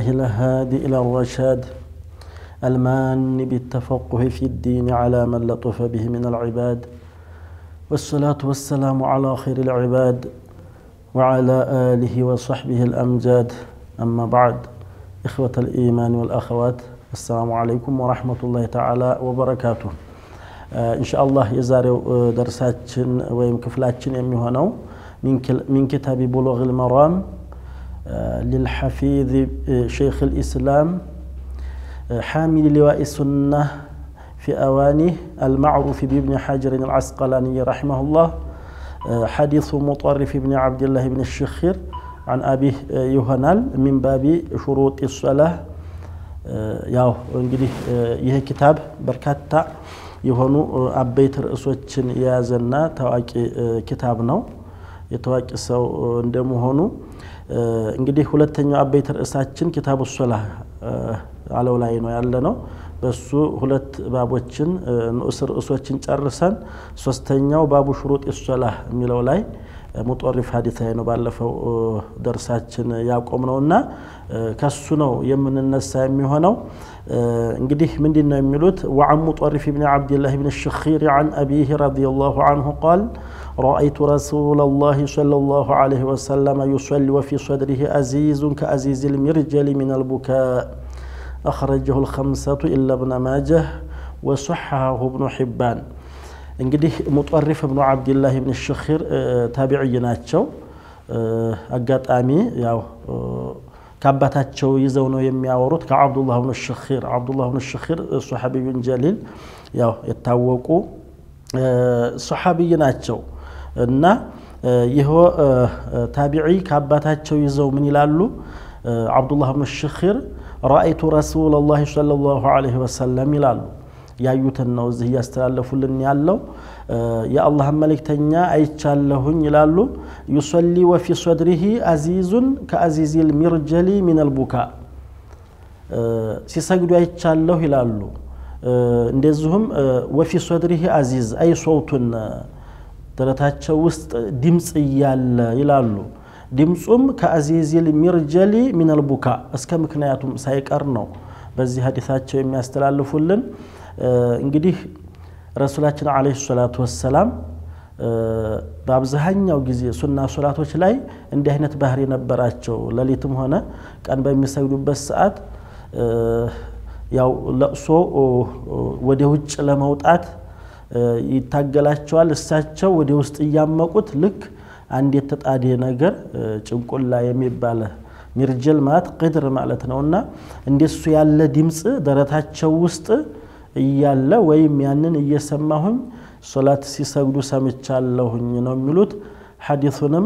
الله الهادي إلى الرشاد المان بالتفقه في الدين على من لطف به من العباد والصلاة والسلام على خير العباد وعلى آله وصحبه الأمجاد أما بعد إخوة الإيمان والأخوات السلام عليكم ورحمة الله تعالى وبركاته إن شاء الله يزارو درساتشن ويم كفلاتشن يمي هونو من كتاب بلوغ المرام للحفيظ شيخ الإسلام حامل لواء السنة في أوانه المعروف بابن حجر العسقلاني رحمه الله حديث مطرف بن عبد الله بن الشخير عن أبيه يهنال من باب شروط الصلاة ያው እንግዲህ ይህ ኪታብ በርካታ የሆኑ አበይት ርዕሶችን የያዘና ታዋቂ ኪታብ ነው። የታዋቂ ሰው እንደመሆኑ እንግዲህ ሁለተኛው አበይት ርዕሳችን ኪታቡ ሶላ አለው ላይ ነው ያለ ነው። በሱ ሁለት ባቦችን ንዑስ ርዕሶችን ጨርሰን ሶስተኛው ባቡ ሽሩጥ ሶላ የሚለው ላይ ሙጦሪፍ ሀዲት ላይ ነው ባለፈው ደርሳችን ያቆም ነው እና ከሱ ነው የምንነሳ የሚሆነው። እንግዲህ ምንድን ነው የሚሉት ወዐን ሙጦሪፍ ብን ዓብድላህ ብን ሽኺር ዐን አቢህ ረዲየላሁ ዐንሁ ቃል رأيت رسول الله صلى الله عليه وسلم يصلي وفي صدره أزيز كأزيز المرجل من البكاء أخرجه الخمسة إلا ابن ماجه وصححه ابن حبان እንግዲህ ሙጠሪፍ ብኑ ዓብድላህ ብን ሽኺር ታቢዕይ ናቸው። አጋጣሚ ያው ከአባታቸው ይዘው ነው የሚያወሩት ከዓብዱላህ ብኑ ሽኺር ዓብዱላህ ብኑ ሽኺር ሶሓቢዩን ጀሊል ያው የታወቁ ሶሓቢይ ናቸው እና ይህ ታቢዒ ከአባታቸው ይዘው ምን ይላሉ? ዓብዱላህ ብኑ ሽኺር ረአይቱ ረሱለላህ ሰለላሁ ዐለይሂ ወሰለም ይላሉ። ያዩትን ነው እዚህ እያስተላለፉልን ያለው። የአላህን መልእክተኛ አይቻለሁኝ ይላሉ። ዩሰሊ ወፊ ሶድሪሂ አዚዙን ከአዚዚል ሚርጀሊ ሚነል ቡካ ሲሰግዱ አይቻለሁ ይላሉ። እንደዚሁም ወፊ ሶድሪሂ አዚዝ አይ ሶውቱን ደረታቸው ውስጥ ድምፅ እያለ ይላሉ። ድምፁም ከአዚዚል ሚርጀሊ ሚነል ቡካ እስከ ምክንያቱም ሳይቀር ነው በዚህ ሀዲታቸው የሚያስተላልፉልን። እንግዲህ ረሱላችን ዓለይሂ ሰላቱ ወሰላም በአብዛኛው ጊዜ ሱና ሶላቶች ላይ እንዲህ አይነት ባህሪ ነበራቸው። ሌሊትም ሆነ ቀን በሚሰግዱበት ሰዓት ያው ለቅሶ ወደ ውጭ ለመውጣት ይታገላቸዋል። እሳቸው ወደ ውስጥ እያመቁት ልክ አንድ የተጣደ ነገር ጭንቁላ የሚባለ ሚርጀል ማለት ቅድር ማለት ነው እና እንደሱ ያለ ድምፅ ደረታቸው ውስጥ እያለ ወይም ያንን እየሰማሁኝ ሶላት ሲሰግዱ ሰምቻለሁኝ ነው የሚሉት። ሐዲሱንም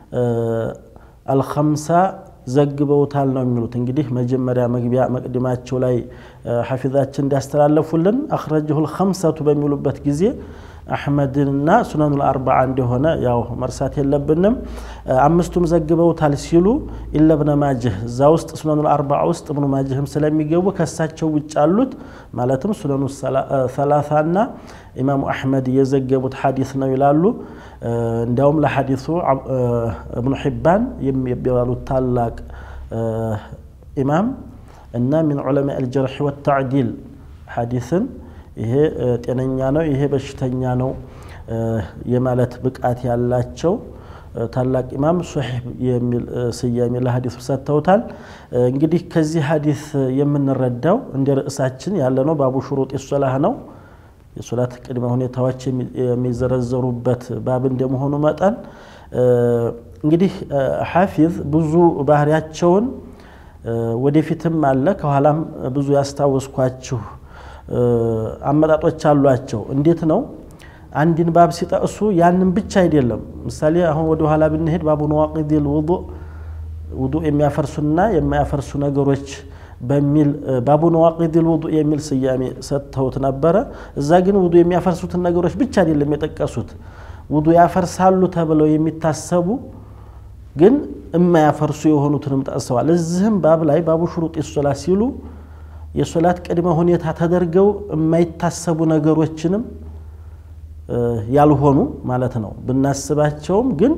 አልኸምሳ ዘግበውታል ነው የሚሉት። እንግዲህ መጀመሪያ መግቢያ መቅድማቸው ላይ ሐፊዛችን እንዲያስተላለፉልን አኽረጀሁ ልኸምሰቱ በሚሉበት ጊዜ አሕመድንና ሱነኑል አርባዓ እንደሆነ ያው መርሳት የለብንም። አምስቱም ዘግበውታል ሲሉ ኢለ ብነ ማጅህ እዛ ውስጥ ሱነኑል አርባዓ ውስጥ እብኑ ማጅህም ስለሚገቡ ከሳቸው ውጭ አሉት ማለትም ሱነኑ ሰላሳና ኢማሙ አሕመድ የዘገቡት ሐዲስ ነው ይላሉ። እንዲያውም ለሐዲሱ እብኑ ሒባን የሚባሉት ታላቅ ኢማም እና ሚን ዑለማ አልጀርሒ ወተዕዲል ሐዲስን ይሄ ጤነኛ ነው፣ ይሄ በሽተኛ ነው የማለት ብቃት ያላቸው ታላቅ ኢማም ሶሒህ የሚል ስያሜ ለሀዲሱ ሰጥተውታል። እንግዲህ ከዚህ ሀዲስ የምንረዳው እንደ ርዕሳችን ያለ ነው ባቡ ሹሩጥ ሶላህ ነው። የሶላት ቅድመ ሁኔታዎች የሚዘረዘሩበት ባብ እንደመሆኑ መጠን እንግዲህ ሐፊዝ ብዙ ባህሪያቸውን ወደፊትም አለ ከኋላም ብዙ ያስታወስኳችሁ አመጣጦች አሏቸው። እንዴት ነው? አንድን ባብ ሲጠቅሱ ያንን ብቻ አይደለም። ምሳሌ አሁን ወደ ኋላ ብንሄድ ባቡ ነዋቂዲል ውዱእ ውዱእ የሚያፈርሱና የማያፈርሱ ነገሮች በሚል ባቡ ነዋቂዲል ውዱእ የሚል ስያሜ ሰጥተውት ነበረ። እዛ ግን ውዱእ የሚያፈርሱትን ነገሮች ብቻ አይደለም የጠቀሱት። ውዱእ ያፈርሳሉ ተብለው የሚታሰቡ ግን የማያፈርሱ የሆኑትንም ጠቅሰዋል። እዚህም ባብ ላይ ባቡ ሹሩጥ ሶላት ሲሉ የሶላት ቅድመ ሁኔታ ተደርገው የማይታሰቡ ነገሮችንም ያልሆኑ ማለት ነው ብናስባቸውም ግን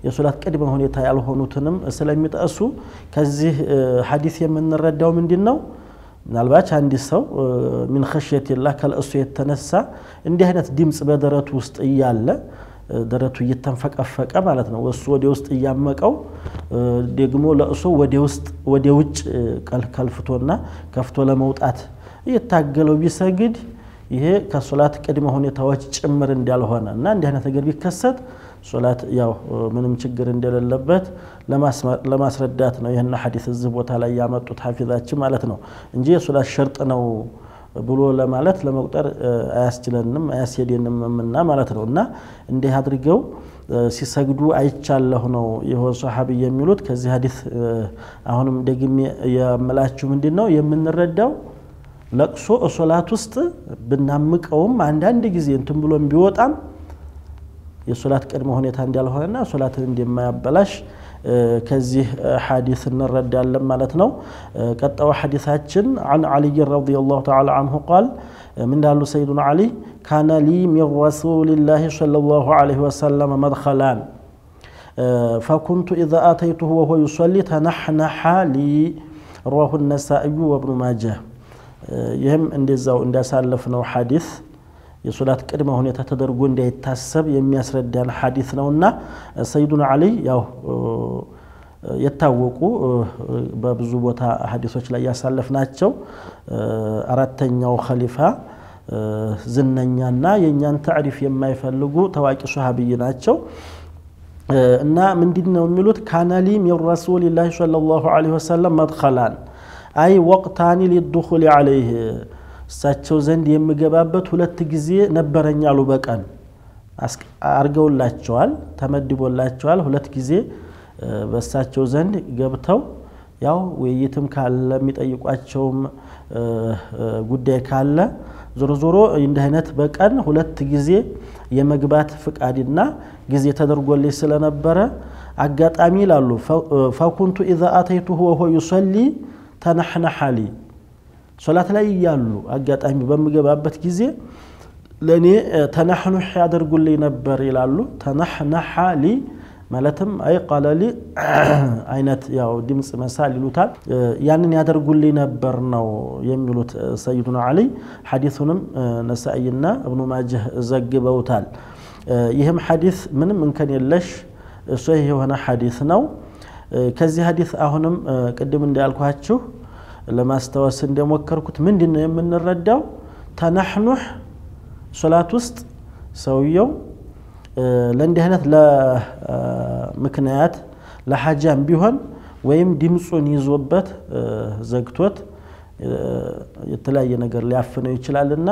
የሶላት ቅድመ ሁኔታ ያልሆኑትንም ስለሚጠሱ ከዚህ ሐዲስ የምንረዳው ምንድን ነው? ምናልባች አንድ ሰው ሚን ኸሽየቲላህ ከለእሱ የተነሳ እንዲህ አይነት ድምፅ በደረቱ ውስጥ እያለ ደረቱ እየተንፈቀፈቀ ማለት ነው። እሱ ወደ ውስጥ እያመቀው ደግሞ ለእሱ ወደ ውስጥ ወደ ውጭ ከልፍቶና ከፍቶ ለመውጣት እየታገለው ቢሰግድ ይሄ ከሶላት ቅድመ ሁኔታዎች ጭምር እንዳልሆነ እና እንዲህ አይነት ነገር ቢከሰት ሶላት ያው ምንም ችግር እንደሌለበት ለማስረዳት ነው ይህን ሐዲስ እዚህ ቦታ ላይ ያመጡት ሐፊዛችን ማለት ነው እንጂ የሶላት ሸርጥ ነው ብሎ ለማለት ለመቁጠር አያስችለንም አያስሄደንም እና ማለት ነው። እና እንዲህ አድርገው ሲሰግዱ አይቻለሁ ነው የሆነ ሰሓቢ የሚሉት። ከዚህ ሐዲስ አሁንም ደግሜ የምላችሁ ምንድን ነው የምንረዳው ለቅሶ ሶላት ውስጥ ብናምቀውም አንዳንድ ጊዜ እንትን ብሎም ቢወጣም የሶላት ቅድመ ሁኔታ እንዳልሆነና ሶላትን እንደማያበላሽ ከዚህ ሐዲስ እንረዳለን ማለት ነው። ቀጣዩ ሐዲሳችን አን ዓልይ ረዲየላሁ ተዓላ አንሁ ቃል ምን እንዳሉ ሰይዱና ዓሊ ካነ ሊ ሚን ረሱሊላሂ ሰለላሁ ዐለይሂ ወሰለም መድኸላን ፈኩንቱ ኢዛ አተይቱሁ ወሁወ ዩሰሊ ተነሕነሐ ሊ ረዋሁ ነሳኢዩ ወብኑ ማጀህ። ይህም እንደዛው እንዳሳለፍነው ሐዲስ የሶላት ቅድመ ሁኔታ ተደርጎ እንዳይታሰብ የሚያስረዳን ሐዲስ ነውና ሰይዱና ዓሊ ያው የታወቁ በብዙ ቦታ ሐዲሶች ላይ ያሳለፍናቸው አራተኛው ኸሊፋ ዝነኛና የእኛን ታዕሪፍ የማይፈልጉ ታዋቂ ሶሃብይ ናቸው። እና ምንድን ነው የሚሉት ካነሊ ሚን ረሱሊላሂ ሰለላሁ ዐለይሂ ወሰለም መድኸላን አይ ወቅታኒ ሊዱኹል ዐለይህ እሳቸው ዘንድ የምገባበት ሁለት ጊዜ ነበረኝ አሉ። በቀን አርገውላቸዋል፣ ተመድቦላቸዋል። ሁለት ጊዜ በእሳቸው ዘንድ ገብተው ያው ውይይትም ካለ የሚጠይቋቸውም ጉዳይ ካለ ዞሮ ዞሮ እንዲህ አይነት በቀን ሁለት ጊዜ የመግባት ፍቃድና ጊዜ ተደርጎልኝ ስለነበረ አጋጣሚ ይላሉ ፈኩንቱ ኢዛ አተይቱሁ ወሆ ዩሰሊ ተነሕነሐሊ ሶላት ላይ እያሉ አጋጣሚ በምገባበት ጊዜ ለእኔ ተነሕኑሕ ያደርጉልኝ ነበር ይላሉ። ተነሕነሐ ሊ ማለትም አይ ቃለ ሊ አይነት ያው ድምፅ መሳል ይሉታል። ያንን ያደርጉልኝ ነበር ነው የሚሉት ሰይዱና ዓሊ። ሐዲሱንም ነሳኢና እብኑ ማጀህ ዘግበውታል። ይህም ሐዲስ ምንም እንከን የለሽ ሶሒህ የሆነ ሐዲስ ነው። ከዚህ ሐዲስ አሁንም ቅድም እንዳልኳችሁ ለማስታወስ እንደሞከርኩት ምንድን ነው የምንረዳው? ተነሕኑሕ ሶላት ውስጥ ሰውየው ለእንዲህ አይነት ለምክንያት ለሐጃም ቢሆን ወይም ድምፁን ይዞበት ዘግቶት የተለያየ ነገር ሊያፍነው ይችላልና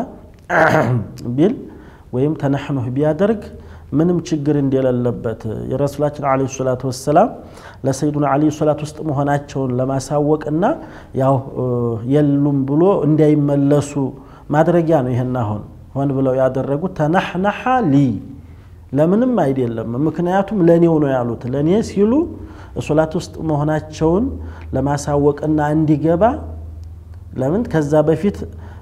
ቢል ወይም ተነሕኑሕ ቢያደርግ ምንም ችግር እንደሌለበት የረሱላችን ዓለይሂ ሰላቱ ወሰላም ለሰይዱና ዓሊ ሶላት ውስጥ መሆናቸውን ለማሳወቅና ያው የሉም ብሎ እንዳይመለሱ ማድረጊያ ነው። ይህን አሁን ሆን ብለው ያደረጉት ተነሕነሐ ሊ ለምንም አይደለም። ምክንያቱም ለእኔው ነው ያሉት። ለእኔ ሲሉ ሶላት ውስጥ መሆናቸውን ለማሳወቅና እንዲገባ ለምን ከዛ በፊት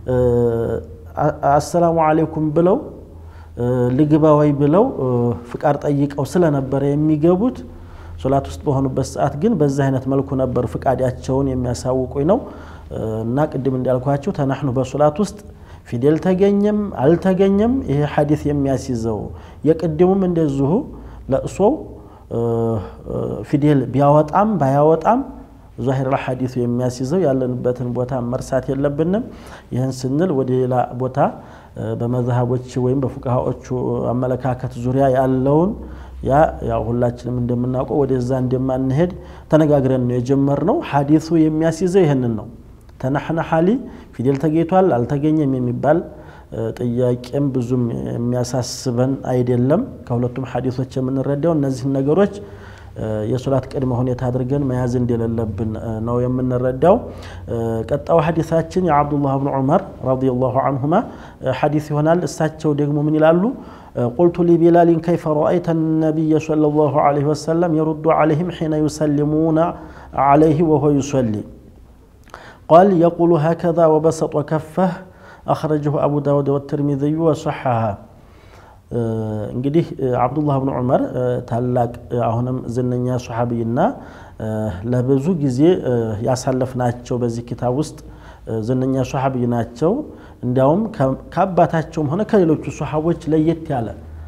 አሰላሙ አሌይኩም ብለው ልግባ ወይ ብለው ፍቃድ ጠይቀው ስለነበረ የሚገቡት ሶላት ውስጥ በሆኑበት ሰዓት ግን በዚህ አይነት መልኩ ነበር ፍቃዳቸውን የሚያሳውቁኝ ነው። እና ቅድም እንዳልኳቸው ተናሕኑ በሶላት ውስጥ ፊደል ተገኘም አልተገኘም ይሄ ሐዲስ የሚያስይዘው የቅድሙም እንደዚሁ ለእሶው ፊደል ቢያወጣም ባያወጣም ዛሂር ሐዲሱ የሚያስይዘው ያለንበትን ቦታ መርሳት የለብንም። ይህን ስንል ወደ ሌላ ቦታ በመዝሃቦች ወይም በፉቅሃዎቹ አመለካከት ዙሪያ ያለውን ያ ያው ሁላችንም እንደምናውቀው ወደዛ እንደማንሄድ ተነጋግረን ነው የጀመርነው። ሐዲሱ የሚያስይዘው ይህንን ነው። ተነሕነሐ ሊ ፊደል ተገኝቷል አልተገኘም የሚባል ጥያቄም ብዙም የሚያሳስበን አይደለም። ከሁለቱም ሐዲሶች የምንረዳው እነዚህን ነገሮች የሶላት ቅድመ ሁኔታ አድርገን መያዝ እንደሌለብን ነው የምንረዳው። ቀጣዩ ሐዲሳችን የዓብዱላህ ብን ዑመር ረዲየላሁ አንሁማ ሐዲስ ይሆናል። እሳቸው ደግሞ ምን ይላሉ? ቁልቱ ሊቢላሊን ከይፈ ረአይተ ነቢየ ሰለላሁ ዐለይሂ ወሰለም የሩዱ ዐለይሂም ሒነ ዩሰሊሙነ ዐለይሂ ወሆ ዩሰሊ ቃል የቁሉ ሀከዛ ወበሰጦ ከፈህ አኽረጀሁ አቡ ዳውድ ወትርሚዝዩ ወሰሐሃ እንግዲህ አብዱላህ ብን ዑመር ታላቅ አሁንም ዝነኛ ሶሓቢይና ለብዙ ጊዜ ያሳለፍናቸው በዚህ ኪታብ ውስጥ ዝነኛ ሶሓቢይ ናቸው። እንዲያውም ከአባታቸውም ሆነ ከሌሎቹ ሶሓቦች ለየት ያለ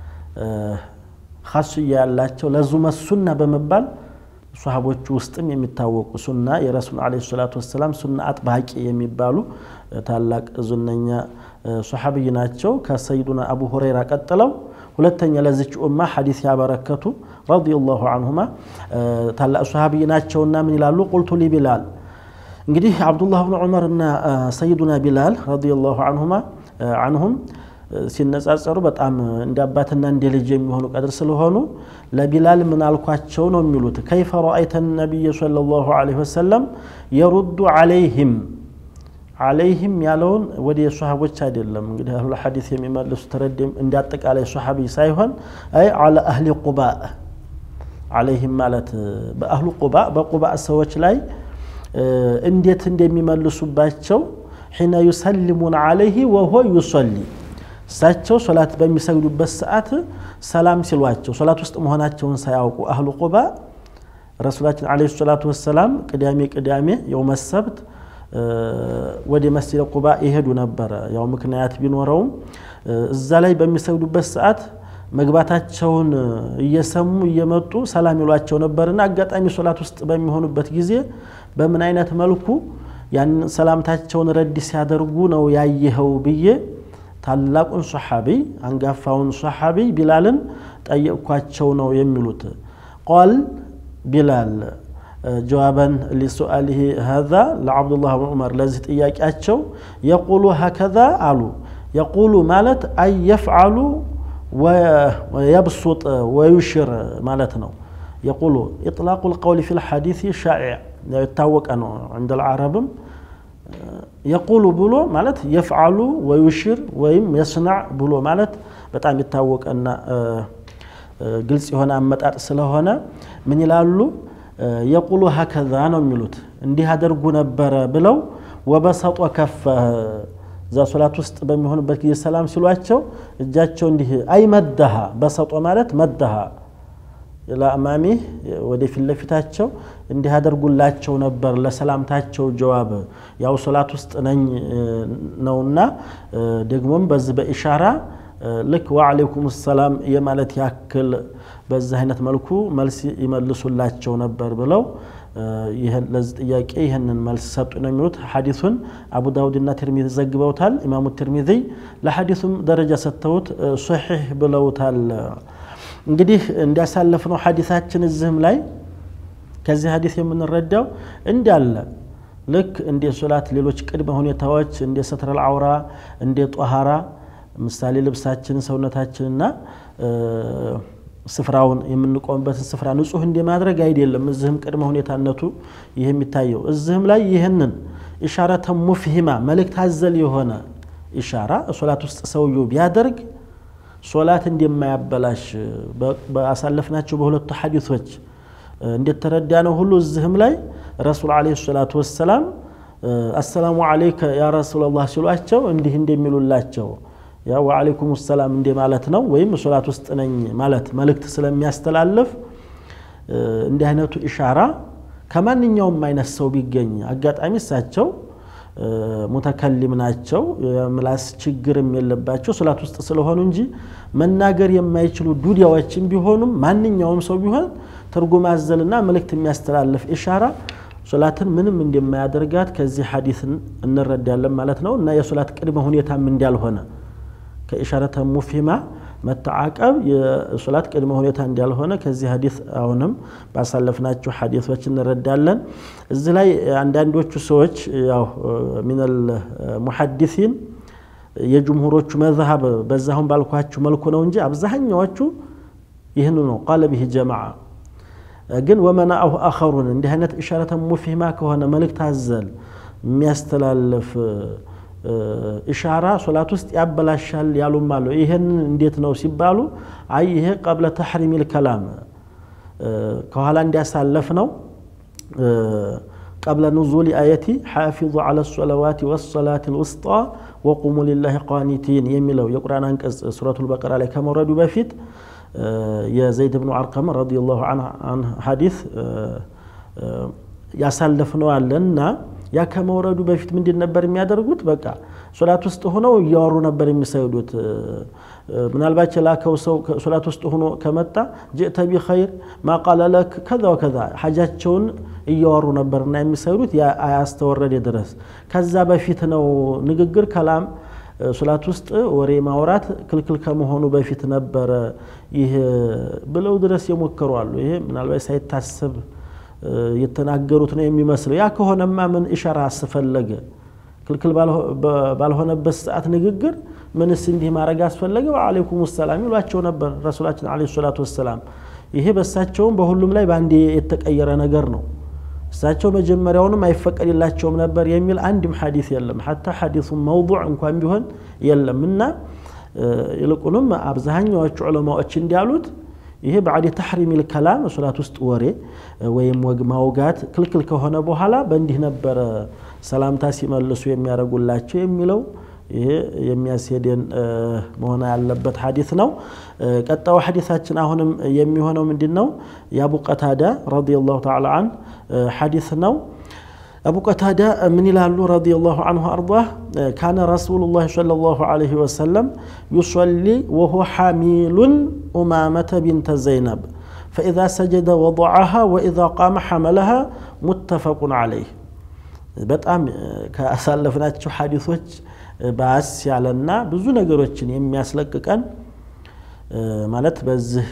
ኻስያ ያላቸው ለዙመ ሱና በመባል ሶሓቦቹ ውስጥም የሚታወቁ ሱና የረሱል ዓለይሂ ሰላቱ ወሰላም ሱና አጥባቂ የሚባሉ ታላቅ ዝነኛ ሶሓቢይ ናቸው። ከሰይዱና አቡ ሁረይራ ቀጥለው ሁለተኛ ለዚች ኡማ ሐዲስ ያበረከቱ ረዲየላሁ አንሁማ ታላቅ ሶሓቢይ ናቸውና ምን ይላሉ? ቁልቱ ሊ ቢላል እንግዲህ አብዱላህ ብን ዑመር እና ሰይዱና ቢላል ረዲየላሁ አንሁማ አንሁም ሲነጻጸሩ በጣም እንደ አባትና እንደ ልጅ የሚሆኑ ቀድር ስለሆኑ ለቢላል ምን አልኳቸው ነው የሚሉት። ከይፈ ረአይተ ነቢይ ሰለላሁ ዐለይሂ ወሰለም የሩዱ ዐለይህም ዐለይህም ያለውን ወደ ሶሓቦች አይደለም እንግዲህ አህሉ ሐዲስ የሚመልሱ ተረድም እንደ አጠቃላይ ሶሓቢ ሳይሆን አይ ዐለ አህሊ ቁባ ዐለይህም ማለት በአህሉ ቁባ በቁባ ሰዎች ላይ እንዴት እንደሚመልሱባቸው ሒነ ዩሰልሙን ዐለይህ ወሆ ዩሰሊ እሳቸው ሶላት በሚሰግዱበት ሰዓት ሰላም ሲሏቸው ሶላት ውስጥ መሆናቸውን ሳያውቁ አህሉ ቁባ ረሱላችን ዓለይሂ ሰላቱ ወሰላም ቅዳሜ ቅዳሜ የውመ ሰብት ወደ መስጂደ ቁባ ይሄዱ ነበረ። ያው ምክንያት ቢኖረውም እዛ ላይ በሚሰግዱበት ሰዓት መግባታቸውን እየሰሙ እየመጡ ሰላም ይሏቸው ነበርና አጋጣሚ ሶላት ውስጥ በሚሆኑበት ጊዜ በምን አይነት መልኩ ያን ሰላምታቸውን ረድ ሲያደርጉ ነው ያየኸው ብዬ ታላቁን ሶሓቢይ አንጋፋውን ሶሓቢይ ቢላልን ጠየቅኳቸው ነው የሚሉት። ቃል ቢላል ጀዋበን ሊሱአሊሂ ሀዛ ለዓብዱላህ ብን ዑመር ለዚህ ጥያቄያቸው የቁሉ ሀከዛ አሉ። የቁሉ ማለት አይ የፍዓሉ ወየብሱጥ ወዩሽር ማለት ነው። የቁሉ ኢጥላቁ ልቀውል ፊ ልሐዲስ ሻኢዕ የታወቀ ነው እንደ ልዓረብም የቁሉ ብሎ ማለት የፍዓሉ ወዩሽር ወይም የስናዕ ብሎ ማለት በጣም የታወቀና ግልጽ የሆነ አመጣጥ ስለሆነ ምን ይላሉ? የቁሉ ሀከዛ ነው የሚሉት እንዲህ አደርጉ ነበረ ብለው ወበሰጦ ከፈ እዛ ሶላት ውስጥ በሚሆኑበት ጊዜ ሰላም ሲሏቸው እጃቸው እንዲህ አይ መደሃ በሰጦ ማለት መደሃ ለአማሚ ወደፊት ለፊታቸው እንዲህ አደርጉላቸው ነበር ለሰላምታቸው ጀዋብ ያው ሶላት ውስጥ ነኝ ነውና ደግሞም በዚህ በኢሻራ ልክ ወዓለይኩም ሰላም የማለት ያክል በዚህ አይነት መልኩ መልስ ይመልሱላቸው ነበር ብለው ለዚህ ጥያቄ ይህንን መልስ ሰጡ ነው የሚሉት። ሐዲሱን አቡ ዳውድና ትርሚዚ ዘግበውታል። ኢማሙ ትርሚዚ ለሐዲሱም ደረጃ ሰጥተውት ሶሒሕ ብለውታል። እንግዲህ እንዲያሳለፍነው ሐዲሳችን እዚህም ላይ ከዚህ ሐዲስ የምንረዳው እንዳለ ልክ እንደ ሶላት ሌሎች ቅድመ ሁኔታዎች እንደ ሰትረል አውራ እንደ ጧሃራ ምሳሌ ልብሳችን ሰውነታችንና ስፍራውን የምንቆምበትን ስፍራ ንጹህ እንደማድረግ አይደለም። እዚህም ቅድመ ሁኔታነቱ ይህ የሚታየው እዚህም ላይ ይህንን ኢሻረተ ሙፍሂማ መልእክት አዘል የሆነ ኢሻራ ሶላት ውስጥ ሰውየው ቢያደርግ ሶላት እንደማያበላሽ በአሳለፍናቸው በሁለቱ ሐዲሶች እንደተረዳ ነው ሁሉ እዚህም ላይ ረሱል ዓለይሂ ሰላቱ ወሰላም አሰላሙ ዓለይከ ያ ረሱለላህ ሲሏቸው እንዲህ እንደሚሉላቸው ያ ወዓለይኩም ሰላም እንደ ማለት ነው። ወይም ሶላት ውስጥ ነኝ ማለት መልእክት ስለሚያስተላልፍ እንዲህ አይነቱ ኢሻራ ከማንኛውም አይነት ሰው ቢገኝ አጋጣሚ እሳቸው ሙተከሊም ናቸው፣ የምላስ ችግርም የለባቸው ሶላት ውስጥ ስለሆኑ እንጂ መናገር የማይችሉ ዱዲያዎችም ቢሆኑም ማንኛውም ሰው ቢሆን ትርጉም አዘልና መልእክት የሚያስተላልፍ ኢሻራ ሶላትን ምንም እንደማያደርጋት ከዚህ ሐዲስ እንረዳለን ማለት ነው እና የሶላት ቅድመ ሁኔታም እንዳልሆነ ከኢሻረተ ሙፊማ መተዓቀብ የሶላት ቅድመ ሁኔታ እንዳልሆነ ከዚህ ሐዲስ አሁንም ባሳለፍናቸው ሐዲሶች እንረዳለን። እዚህ ላይ አንዳንዶቹ ሰዎች ያው ሚነል ሙሐዲሲን የጅምሁሮቹ መዝሀብ በዛሁን ባልኳችሁ መልኩ ነው እንጂ አብዛኛዎቹ ይህን ነው ቃለ ብህ ጀማዓ ግን ወመናአሁ አኸሩን እንዲህ አይነት ኢሻረተ ሙፊማ ከሆነ መልእክት አዘል የሚያስተላልፍ ኢሻራ ሶላት ውስጥ ያበላሻል ያሉም አሉ። ይህን እንዴት ነው ሲባሉ አይ ይሄ ቀብለ ተሕሪሚል ከላም ከኋላ እንዲያሳለፍ ነው ቀብለ ኑዙል አየቲ ሓፊዙ ዐለ ሰለዋት ወሰላት ልውስጣ ወቁሙ ሊላሂ ቃኒቲን የሚለው የቁርአን አንቀጽ ሱረቱል በቀራ ላይ ከመውረዱ በፊት የዘይድ ብኑ አርቀም ረዲየላሁ ዐንሁ ሐዲስ ያሳለፍነው አለና ያ ከመውረዱ በፊት ምንድን ነበር የሚያደርጉት? በቃ ሶላት ውስጥ ሆነው እያወሩ ነበር የሚሰግዱት። ምናልባት የላከው ሰው ሶላት ውስጥ ሆኖ ከመጣ ጅእተ ቢኸይር ማቃለ ለክ ከዛ ወከዛ ሐጃቸውን እያወሩ ነበርና የሚሰግዱት አያስተወረደ ድረስ። ከዛ በፊት ነው ንግግር ከላም ሶላት ውስጥ ወሬ ማውራት ክልክል ከመሆኑ በፊት ነበረ ይህ ብለው ድረስ የሞከሩ አሉ። ይሄ ምናልባት ሳይታሰብ የተናገሩት ነው የሚመስለው። ያ ከሆነማ ምን ኢሻራ አስፈለገ? ክልክል ባልሆነበት ሰዓት ንግግር ምንስ እንዲህ ማድረግ አስፈለገ? ወአለይኩም ሰላም ይሏቸው ነበር ረሱላችን ዓለይሂ ሰላቱ ወሰላም። ይሄ በእሳቸውም በሁሉም ላይ በአንድ የተቀየረ ነገር ነው። እሳቸው መጀመሪያውንም አይፈቀድላቸውም ነበር የሚል አንድም ሐዲስ የለም። ሐታ ሐዲሱ መውዱዕ እንኳን ቢሆን የለም እና ይልቁንም አብዛኛዎቹ ዑለማዎች እንዲያሉት ይሄ ባዕድ ተሕሪሚል ከላም ሶላት ውስጥ ወሬ ወይም ወግ ማውጋት ክልክል ከሆነ በኋላ በእንዲህ ነበረ ሰላምታ ሲመልሱ የሚያደርጉላቸው የሚለው ይሄ የሚያስሄደን መሆን ያለበት ሐዲስ ነው። ቀጣዩ ሐዲሳችን አሁንም የሚሆነው ምንድን ነው? የአቡ ቀታዳ ረዲየላሁ ተዓላ አን ሐዲስ ነው። አቡ ቀታዳ ምን ይላሉ? ረዲየላሁ አንሁ አርዳህ ካነ ረሱሉላህ ሰለላሁ ዐለይሂ ወሰለም ዩሰሊ ወሁ ሓሚሉን ኡማመተ ቢንተ ዘይነብ ፈኢዛ ሰጀደ ወضዐሃ ወኢዛ ቃመ ሐመለሃ ሙተፈቁን ዐለይህ። በጣም ካሳለፍናቸው ሐዲሶች ባስ ያለና ብዙ ነገሮችን የሚያስለቅቀን ማለት በዚህ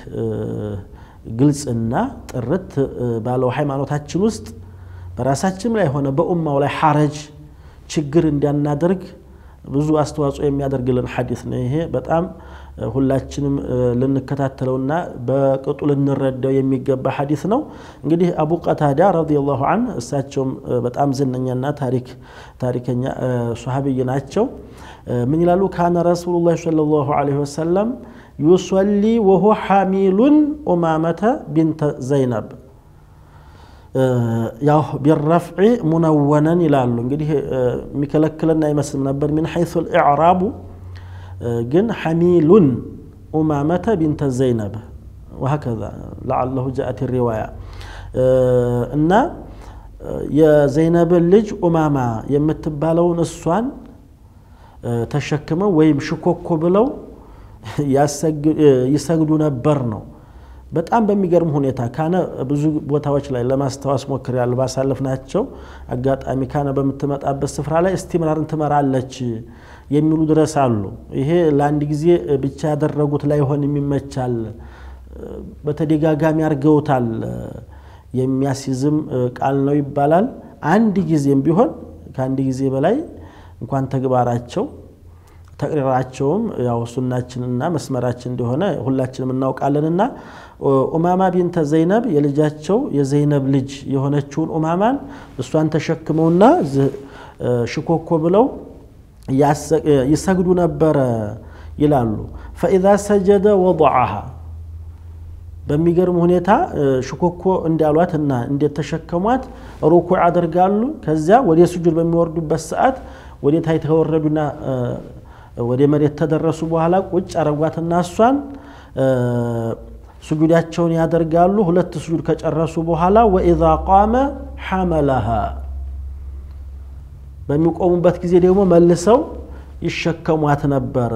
ግልጽና ጥርት ባለው ሃይማኖታችን ውስጥ በራሳችን ላይ ሆነ በኡማው ላይ ሐረጅ ችግር እንዳናደርግ ብዙ አስተዋጽኦ የሚያደርግልን ሐዲስ ነው። ይሄ በጣም ሁላችንም ልንከታተለውና በቅጡ ልንረዳው የሚገባ ሐዲስ ነው። እንግዲህ አቡ ቀታዳ ረዲየላሁ ዐን እሳቸውም በጣም ዝነኛና ታሪክ ታሪከኛ ሶሐቢይ ናቸው። ምን ይላሉ? ካነ ረሱሉላህ ሰለላሁ ዐለይሂ ወሰለም ዩሰሊ ወሁ ሓሚሉን ኡማመተ ቢንተ ዘይነብ ያው ቢረፍዒ ሙነወነን ይላሉ። እንግዲህ የሚከለክለን አይመስልም ነበር ሚን ሐይሱ ልኢዕራቡ ግን ሐሚሉን ኡማመተ ቢንተ ዘይነብ ወሀከዛ ለዓለሁ ጃአት ሪዋያ እና የዘይነብን ልጅ ኡማማ የምትባለውን እሷን ተሸክመው ወይም ሽኮኮ ብለው ይሰግዱ ነበር ነው። በጣም በሚገርም ሁኔታ ካነ ብዙ ቦታዎች ላይ ለማስታወስ ሞክሬያለሁ ባሳለፍናቸው አጋጣሚ ካነ በምትመጣበት ስፍራ ላይ እስቲምራርን ትመራለች የሚሉ ድረስ አሉ። ይሄ ለአንድ ጊዜ ብቻ ያደረጉት ላይሆን የሚመቻል በተደጋጋሚ አድርገውታል የሚያስይዝም ቃል ነው ይባላል። አንድ ጊዜም ቢሆን ከአንድ ጊዜ በላይ እንኳን ተግባራቸው ተቅሪራቸውም ያው ሱናችንና መስመራችን እንደሆነ ሁላችንም እናውቃለንና ኡማማ ቢንተ ዘይነብ የልጃቸው የዘይነብ ልጅ የሆነችውን ኡማማን እሷን ተሸክመውና ሽኮኮ ብለው ይሰግዱ ነበረ ይላሉ። ፈኢዛ ሰጀደ ወضዐሃ በሚገርም ሁኔታ ሽኮኮ እንዳሏት እና እንደተሸከሟት ሩኩዕ አደርጋሉ። ከዚያ ወደ ስጁድ በሚወርዱበት ሰዓት ወደ ታች ተወረዱና ወደ መሬት ተደረሱ በኋላ ቁጭ አረጓትና እሷን ስጁዳቸውን ያደርጋሉ። ሁለት ስጁድ ከጨረሱ በኋላ ወኢዛ ቃመ ሐመለሃ በሚቆሙበት ጊዜ ደግሞ መልሰው ይሸከሟት ነበር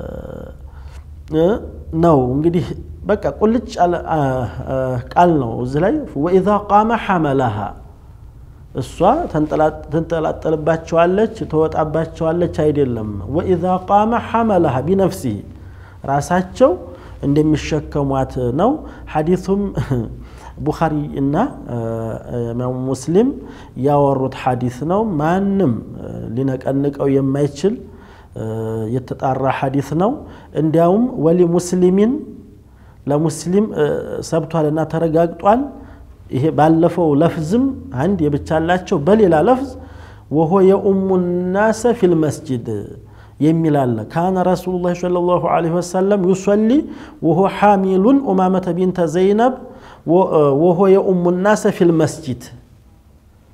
ነው። እንግዲህ በቃ ቁልጭ ቃል ነው እዚህ ላይ ወኢዛ ቃመ ሐመለሃ እሷ ትንጠላጠልባቸዋለች፣ ትወጣባቸዋለች አይደለም። ወኢዛ ቃመ ሐመለሃ ቢነፍሲህ ራሳቸው እንደሚሸከሟት ነው። ሐዲሱም ቡኻሪ እና ኢማሙ ሙስሊም ያወሩት ሐዲስ ነው። ማንም ሊነቀንቀው የማይችል የተጣራ ሐዲስ ነው። እንዲያውም ወሊ ሙስሊሚን ለሙስሊም ሰብቷልና ተረጋግጧል። ይሄ ባለፈው ለፍዝም አንድ የብቻ አላቸው። በሌላ ለፍዝ ወሆ የኡሙ ናሰ ፊል መስጅድ የሚል አለ። ካነ ረሱሉላህ ሰለላሁ ዐለይሂ ወሰለም ዩሰሊ ወሆ ሓሚሉን ኡማመተ ቢንተ ዘይነብ ወሆ የኡሙ ናሰ ፊል መስጅድ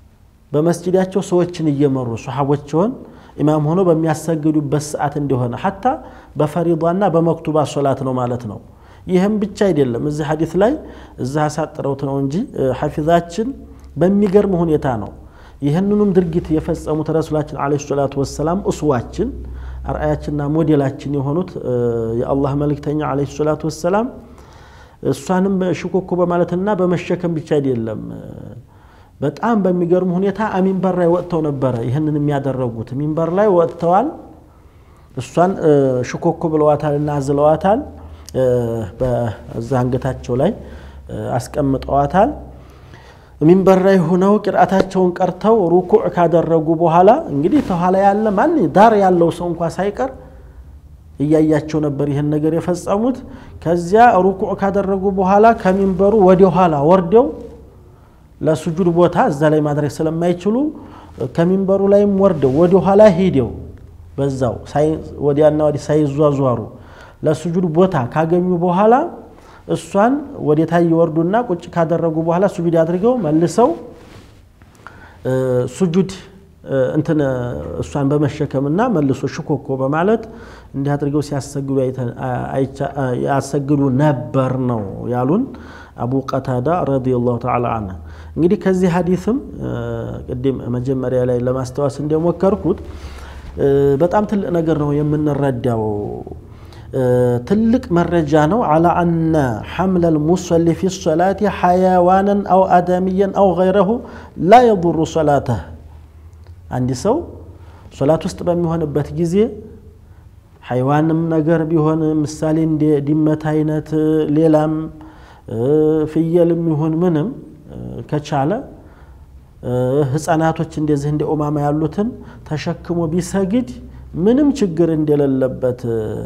በመስጂዳቸው ሰዎችን እየመሩ ሰሓቦችውን ኢማም ሆኖ በሚያሰግዱበት ሰዓት እንደሆነ ሐታ በፈሪዷና በመክቱባ ሶላት ነው ማለት ነው። ይህም ብቻ አይደለም። እዚህ ሐዲስ ላይ እዛ አሳጥረውት ነው እንጂ ሐፊዛችን በሚገርም ሁኔታ ነው ይህንኑም ድርጊት የፈጸሙት ረሱላችን ዓለይሂ ሰላቱ ወሰላም እስዋችን አርአያችንና ሞዴላችን የሆኑት የአላህ መልእክተኛ ዓለይሂ ሰላቱ ወሰላም እሷንም ሽኮኮ በማለትና በመሸከም ብቻ አይደለም በጣም በሚገርም ሁኔታ ሚንበር ላይ ወጥተው ነበረ ይህንን የሚያደረጉት። ሚንበር ላይ ወጥተዋል። እሷን ሽኮኮ ብለዋታል እና አዝለዋታል። በዛ አንገታቸው ላይ አስቀምጠዋታል። ሚንበር ላይ ሆነው ቅርአታቸውን ቀርተው ሩኩዕ ካደረጉ በኋላ እንግዲህ ተኋላ ያለ ማን ዳር ያለው ሰው እንኳ ሳይቀር እያያቸው ነበር ይህን ነገር የፈጸሙት። ከዚያ ሩኩዕ ካደረጉ በኋላ ከሚንበሩ ወደ ኋላ ወርደው ለሱጁድ ቦታ እዛ ላይ ማድረግ ስለማይችሉ ከሚንበሩ ላይም ወርደው ወደ ኋላ ሂደው በዛው ወዲያና ወዲህ ሳይዟዟሩ ለሱጁድ ቦታ ካገኙ በኋላ እሷን ወደ ታይ ይወርዱና ቁጭ ካደረጉ በኋላ ሱጁድ አድርገው መልሰው ሱጁድ እንትን እሷን በመሸከምና መልሶ ሽኮኮ በማለት እንዲህ አድርገው ሲያሰግዱ ያሰግዱ ነበር ነው ያሉን አቡ ቀታዳ ረዲየላሁ ተዓላ አንሁ። እንግዲህ ከዚህ ሀዲስም ቅድም መጀመሪያ ላይ ለማስታወስ እንደሞከርኩት በጣም ትልቅ ነገር ነው የምንረዳው። ትልቅ መረጃ ነው። አላ አነ ሐምለ ልሙሰሊ ፊ ሰላቲ ሐያዋንን አው አዳሚያን አው ገይረሁ ላ የضሩ ሰላተህ። አንድ ሰው ሶላት ውስጥ በሚሆንበት ጊዜ ሐይዋንም ነገር ቢሆን ምሳሌ እንደ ድመት አይነት ሌላም ፍየልም ይሁን ምንም ከቻለ ህፃናቶች እንደዚህ እንደ ኡማማ ያሉትን ተሸክሞ ቢሰግድ ምንም ችግር እንደሌለበት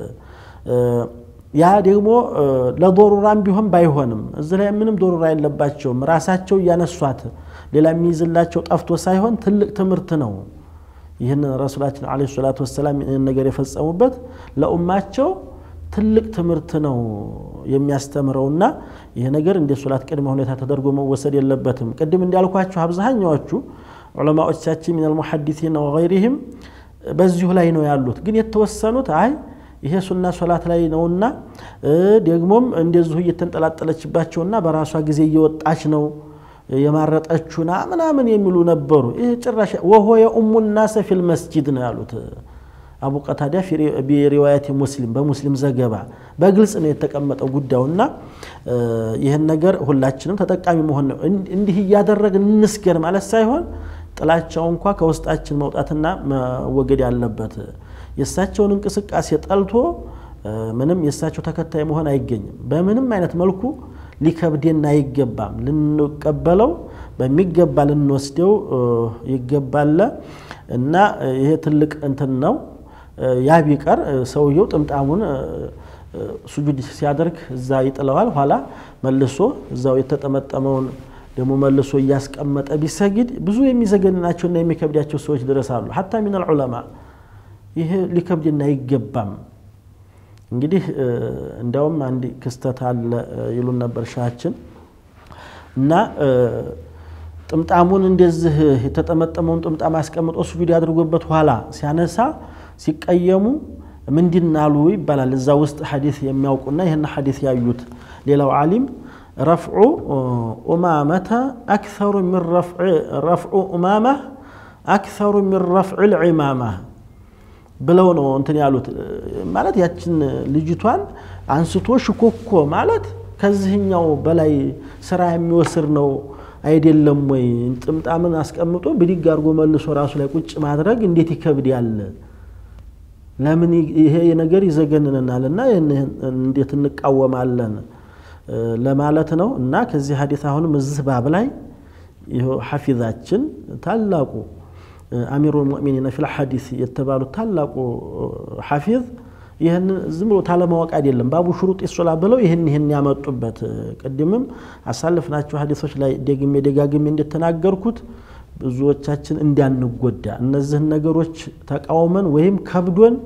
ያ ደግሞ ለዶሩራም ቢሆን ባይሆንም እዚህ ላይ ምንም ዶሩራ የለባቸውም። ራሳቸው እያነሷት ሌላ የሚይዝላቸው ጠፍቶ ሳይሆን ትልቅ ትምህርት ነው። ይህን ረሱላችን ዓለይሂ ሰላቱ ወሰላም ይህን ነገር የፈጸሙበት ለኡማቸው ትልቅ ትምህርት ነው የሚያስተምረውና ይህ ነገር እንደ ሶላት ቅድመ ሁኔታ ተደርጎ መወሰድ የለበትም። ቅድም እንዳልኳችሁ አብዛኛዎቹ ዑለማዎቻችን ሚነል ሙሐዲሲን ወገይሪህም በዚሁ ላይ ነው ያሉት። ግን የተወሰኑት አይ ይሄ ሱና ሶላት ላይ ነውና ደግሞም እንደዚሁ እየተንጠላጠለችባቸውና በራሷ ጊዜ እየወጣች ነው የማረጠችና ምናምን የሚሉ ነበሩ። ይህ ጭራሽ ወሆ የኡሙ ናሰ ፊል መስጂድ ነው ያሉት አቡ ቀታዳ ቢሪዋያት ሙስሊም በሙስሊም ዘገባ በግልጽ ነው የተቀመጠው ጉዳዩና ይህን ነገር ሁላችንም ተጠቃሚ መሆን ነው። እንዲህ እያደረግን እንስገር ማለት ሳይሆን ጥላቻው እንኳ ከውስጣችን መውጣትና መወገድ ያለበት የእሳቸውን እንቅስቃሴ ጠልቶ ምንም የእሳቸው ተከታይ መሆን አይገኝም። በምንም አይነት መልኩ ሊከብደን አይገባም። ልንቀበለው በሚገባ ልንወስደው ይገባል እና ይሄ ትልቅ እንትን ነው። ያ ቢቀር ሰውየው ጥምጣሙን ሱጁድ ሲያደርግ እዛ ይጥለዋል። ኋላ መልሶ እዛው የተጠመጠመውን ደግሞ መልሶ እያስቀመጠ ቢሰግድ ብዙ የሚዘገንናቸውና የሚከብዳቸው ሰዎች ድረስ አሉ። ሐታ ሚነል ዑለማ ይሄ ሊከብድና አይገባም። እንግዲህ እንዲያውም አንድ ክስተት አለ ይሉን ነበር ሻችን እና ጥምጣሙን እንደዚህ የተጠመጠመውን ጥምጣም አስቀምጦ ሱጁድ ያድርጎበት ኋላ ሲያነሳ ሲቀየሙ ምንድን አሉ ይባላል። እዛ ውስጥ ሐዲስ የሚያውቁና ይህን ሐዲስ ያዩት ሌላው ዓሊም ረፍዑ ኡማመተ አክሰሩ ሚን ረፍዑ ኡማማ አክሰሩ ሚን ረፍዕ ልዒማማ ብለው ነው እንትን ያሉት። ማለት ያችን ልጅቷን አንስቶ ሽኮኮ ማለት ከዚህኛው በላይ ስራ የሚወስር ነው አይደለም ወይ? ጥምጣምን አስቀምጦ ብድግ አድርጎ መልሶ ራሱ ላይ ቁጭ ማድረግ እንዴት ይከብድ ያለ ለምን ይሄ ነገር ይዘገንንናል እና እንዴት እንቃወማለን ለማለት ነው። እና ከዚህ ሀዲት አሁንም እዚህ ባብ ላይ ሐፊዛችን ታላቁ አሚሩ ልሙእሚኒን ፊል ሐዲስ የተባሉት ታላቁ ሐፊዝ ይህን ዝም ብሎ ታለማወቅ አይደለም። ባቡ ሽሩጥ ሶላ ብለው ይህን ይህን ያመጡበት ቅድምም አሳልፍናቸው ሐዲሶች ላይ ደግሜ ደጋግሜ እንደተናገርኩት ብዙዎቻችን እንዳንጎዳ እነዚህን ነገሮች ተቃውመን ወይም ከብዶን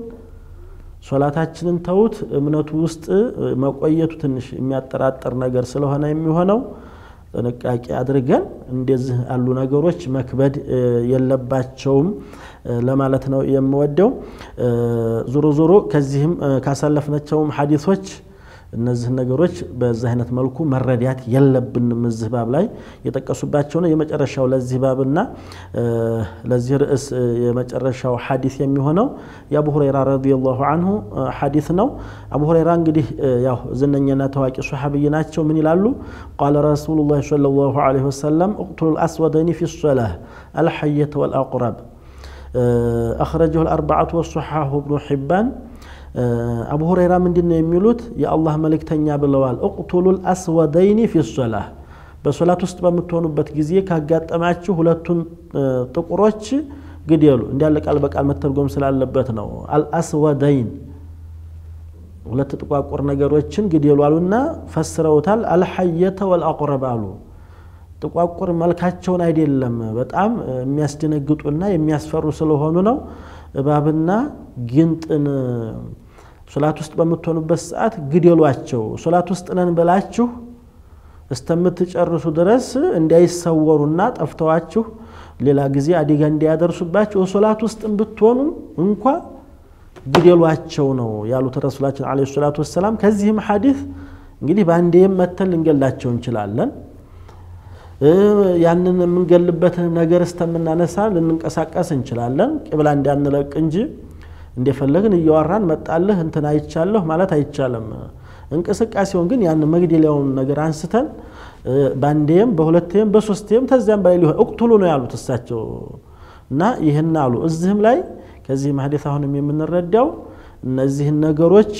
ሶላታችንን ተውት እምነቱ ውስጥ መቆየቱ ትንሽ የሚያጠራጥር ነገር ስለሆነ የሚሆነው ጥንቃቄ አድርገን እንደዚህ ያሉ ነገሮች መክበድ የለባቸውም ለማለት ነው የምወደው። ዞሮ ዞሮ ከዚህም ካሳለፍናቸውም ሐዲሶች እነዚህን ነገሮች በዚህ አይነት መልኩ መረዳት የለብንም። እዚህ ባብ ላይ የጠቀሱባቸው ነው። የመጨረሻው ለዚህ ባብና ለዚህ ርዕስ የመጨረሻው ሐዲስ የሚሆነው የአቡ ሁረይራ ረዲየላሁ አንሁ ሐዲስ ነው። አቡ ሁረይራ እንግዲህ ያው ዝነኛና ታዋቂ ሶሐብይ ናቸው። ምን ይላሉ? ቃለ ረሱሉላህ ሰለላሁ ዐለይሂ ወሰለም እቅቱሉ ልአስወደይኒ ፊ ሶላህ አልሐየተ ወልአቁረብ አኽረጀሁ ልአርበዓቱ ወሶሐሁ ብኑ ሒባን አቡ ሁረይራ ምንድን ነው የሚሉት? የአላህ መልእክተኛ ብለዋል፣ እቅቱሉል አስወደይኒ ፊ ሶላህ በሶላት ውስጥ በምትሆኑበት ጊዜ ካጋጠማችሁ ሁለቱን ጥቁሮች ግደሉ። እንዲያለ ቃል በቃል መተርጎም ስላለበት ነው። አልአስወደይን ሁለት ጥቋቁር ነገሮችን ግደሉ አሉና ፈስረውታል። አልሐየተ ወልአቁረብ አሉ። ጥቋቁር መልካቸውን አይደለም፣ በጣም የሚያስደነግጡና የሚያስፈሩ ስለሆኑ ነው። እባብና ጊንጥን ሶላት ውስጥ በምትሆኑበት ሰዓት ግደሏቸው። ሶላት ውስጥ ነን ብላችሁ እስተምትጨርሱ ድረስ እንዳይሰወሩና ጠፍተዋችሁ ሌላ ጊዜ አደጋ እንዳያደርሱባችሁ ሶላት ውስጥም ብትሆኑ እንኳ ግደሏቸው ነው ያሉት ረሱላችን ዓለይሂ ሰላቱ ወሰላም። ከዚህም ሐዲስ እንግዲህ በአንዴም መተን ልንገላቸው እንችላለን። ያንን የምንገልበትን ነገር እስተምናነሳ ልንንቀሳቀስ እንችላለን። ቅብላ እንዳንለቅ እንጂ እንደፈለግን እያወራን መጣልህ እንትን አይቻለሁ ማለት አይቻልም። እንቅስቃሴውን ግን ያን መግደሊያውን ነገር አንስተን በአንዴም በሁለቴም በሶስቴም ተዚያም በላይ ሊሆን እቅቱሉ ነው ያሉት እሳቸው እና ይህን አሉ። እዚህም ላይ ከዚህ ሐዲስ አሁንም የምንረዳው እነዚህን ነገሮች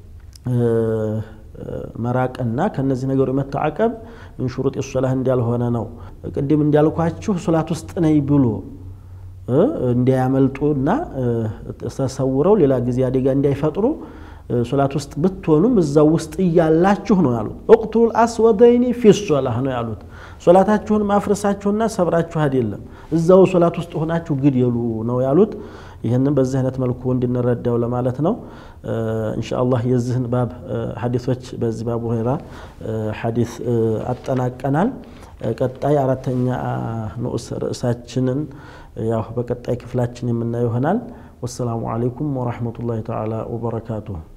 መራቅና ከነዚህ ነገሮች መተዓቀብ ምን ሹሩጥ ሶላህ እንዳልሆነ ነው። ቅድም እንዳልኳችሁ ሶላት ውስጥ ነኝ ብሎ እንዳያመልጡና ተሰውረው ሌላ ጊዜ አደጋ እንዳይፈጥሩ ሶላት ውስጥ ብትሆኑም እዛው ውስጥ እያላችሁ ነው ያሉት። እቅቱል አስወደይኒ ፊ ሶላህ ነው ያሉት። ሶላታችሁን ማፍረሳችሁና ሰብራችሁ አይደለም፣ እዛው ሶላት ውስጥ ሆናችሁ ግደሉ ነው ያሉት። ይህንን በዚህ አይነት መልኩ እንድንረዳው ለማለት ነው። ኢንሻአላህ የዚህን ባብ ሐዲሶች በዚህ ባብ ሁረይራ ሐዲስ አጠናቀናል። ቀጣይ አራተኛ ንዑስ ርዕሳችንን ያው በቀጣይ ክፍላችን የምናየው ይሆናል። ወሰላሙ አለይኩም ወራህመቱላሂ ተዓላ ወበረካቱሁ።